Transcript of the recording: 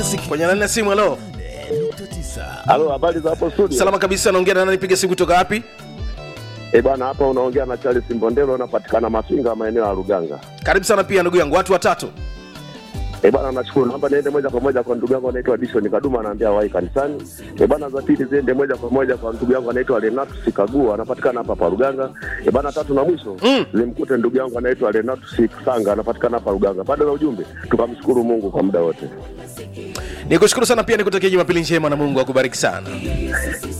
kwenye laini ya simu halo Halo, habari za hapo studio? salama kabisa naongea na nani piga simu kutoka wapi Eh bwana, hapa unaongea na Charles Mbondelo, unapatikana Mafinga, maeneo ya Ruganga. karibu sana pia ndugu yangu watu watatu Eh bwana, nashukuru. Naomba niende moja kwa moja kwa ndugu yangu anaitwa Dishon Kaduma, anaambia wahi kanisani. Eh bwana, za pili ziende moja kwa moja kwa ndugu yangu anaitwa Renatus Kagua, anapatikana hapa hapa Ruganga. Eh bwana, tatu na mwisho Mm. zimkute ndugu yangu anaitwa Renatus Sanga, anapatikana hapa Ruganga. Pande za ujumbe, tukamshukuru Mungu kwa muda wote. nikushukuru sana pia nikutakia jumapili njema na mungu akubariki sana